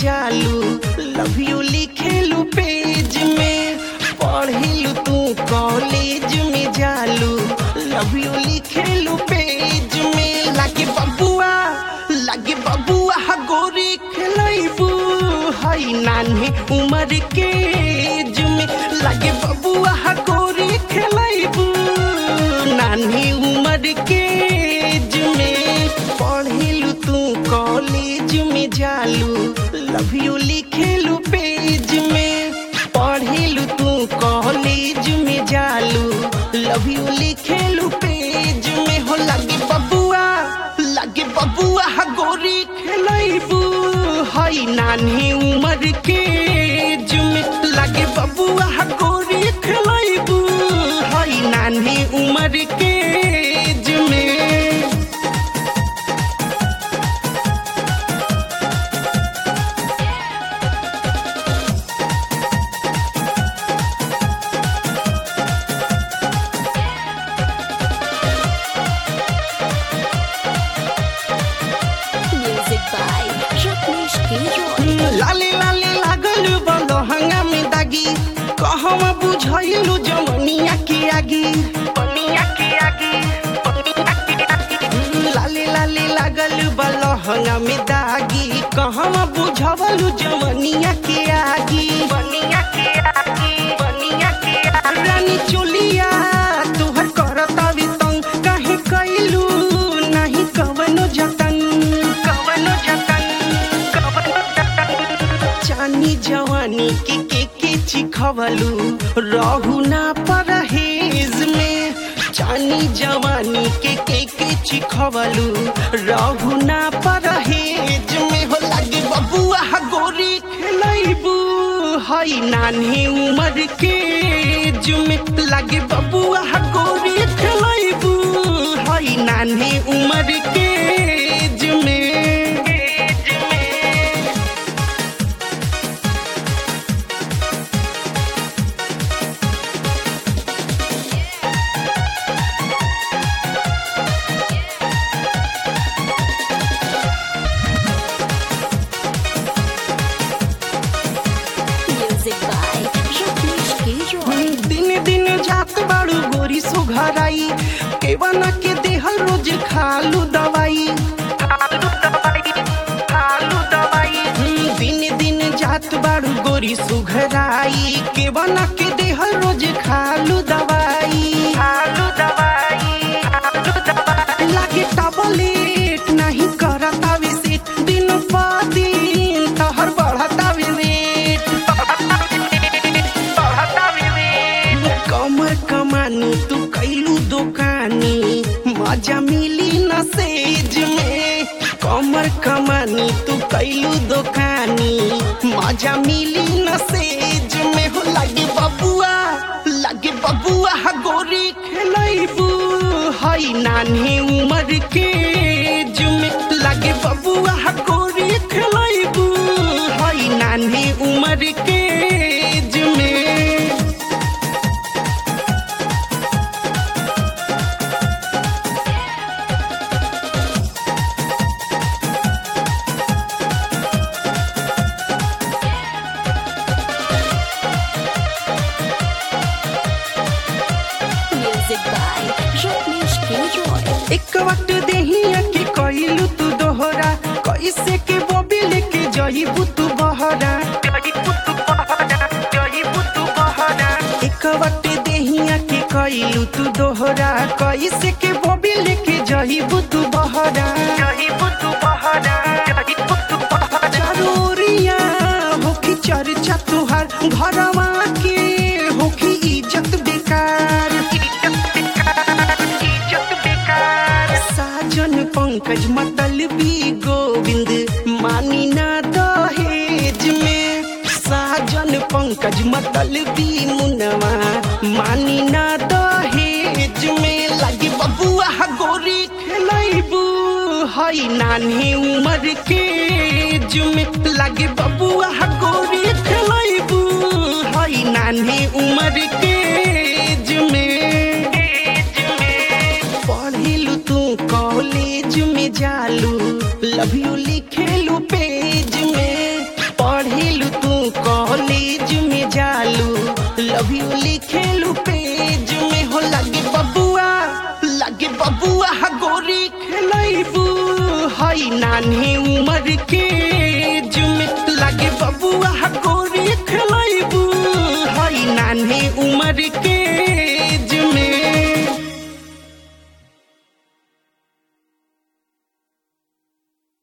जालू love you लिखेलू page में पढ़िलू तू कॉलेज में जालू लव यू लिखेलू पेज में लागे बबुआ लागे बबुआ हा गोरी खेलैबू हई नान्हे उम्र के एज में लागे बबुआ हा गोरी खेलैबू नान्हे उम्र के एज में पढ़िलू तू कॉलेज में जालू लव यू लिखेलू पेज में पढ़िलू तू कॉलेज में जालू लव यू लिखेलू पेज में हो लगे बबुआ लगे बबुआ हा गोरी खेलैबू हई नान्हे उम्र के एज में लगे बबुआ हा गोरी खेलैबू हई नान्हे उम्र के एज में Music by Rajneesh Giroy. लाले लाले लागल बलहंगा में दागी कहवा बुझैलू जमनिया के आगी पनिया के आगी लाले लाले लागल बलहंगा में दागी कहवा बुझवलू जमनिया के आगी पनिया के आगी पनिया के आगी रानी चोलिया तोहर करता तंग काहे कैलू नहीं कवनो जतन कवनो जतन कवनो जतन चानी जवानी के के के चिखवलू रहू ना परहेज में चानी जवानी के के के चिखवलू रहू ना परहेज में हो लगे बबुआ हा गोरी खेलैबू हई नान्हे उम्र के एज में लगे बबुआ हा गोरी खेलैबू हई नान्हे उम्र के एज में एज में Music by Rajneesh Giroy. दिन दिन जात बाड़ू गोरी सुघराई केवन के देहल रोज खालू दवाई खालू दवाई खालू दवाई दिन दिन जात बाड़ू गोरी सुघराई केवन के देहल रोज खालू दवाई खालू दवाई खालू दवाई लागे टबलेट नहीं करता विसेट दिन प दिन तहर बढ़ता वेट कमर कमानी तू कैलू दुकानी मजा मिली न सेज में कमर कमानी तू कैलू दुकानी मजा मिली न सेज में हो लगे बबुआ लगे बबुआ हा गोरी खेलैबू हई नान्हे उम्र के एज में लगे बबुआ हा गोरी खेलैबू हई नान्हे उम्र के एज में Music by Rajneesh Giroy. एक वक्त देहिया के कइलू तू दोहरा कैसे के बॉबी लेके जइबू तू बहरा एक वक्त देहिया के कइलू तू दोहरा कैसे के बॉबी लेके जइबू तू बहरा जइबू तू बहरा जइबू तू बहरा जरूरिया होखी चर्चा तुहार घरवा के होखी इज्जत बेकार इज्जत बेकार इज्जत बेकार साजन पंकज मतलबी गोविंद मानी ना दहेज में साजन पंकज मतलबी मुनवा मानी ना दहेज में लगे बबुआ हा गोरी खेलैबू हई नान्हे उम्र के एज में लगे बबुआ हा गोरी खेलैबू हई नान्हे उम्र के एज में पढ़िलू तू कॉलेज में जालू लव यू लिखेलू पेज में लव यू लिखेलू पेज में हो लगे बबुआ लगे बबुआ हा गोरी खेलैबू हई नान्हे उमर के जुमे लगे बबुआ हा गोरी खेलैबू हई नान्हे उमर के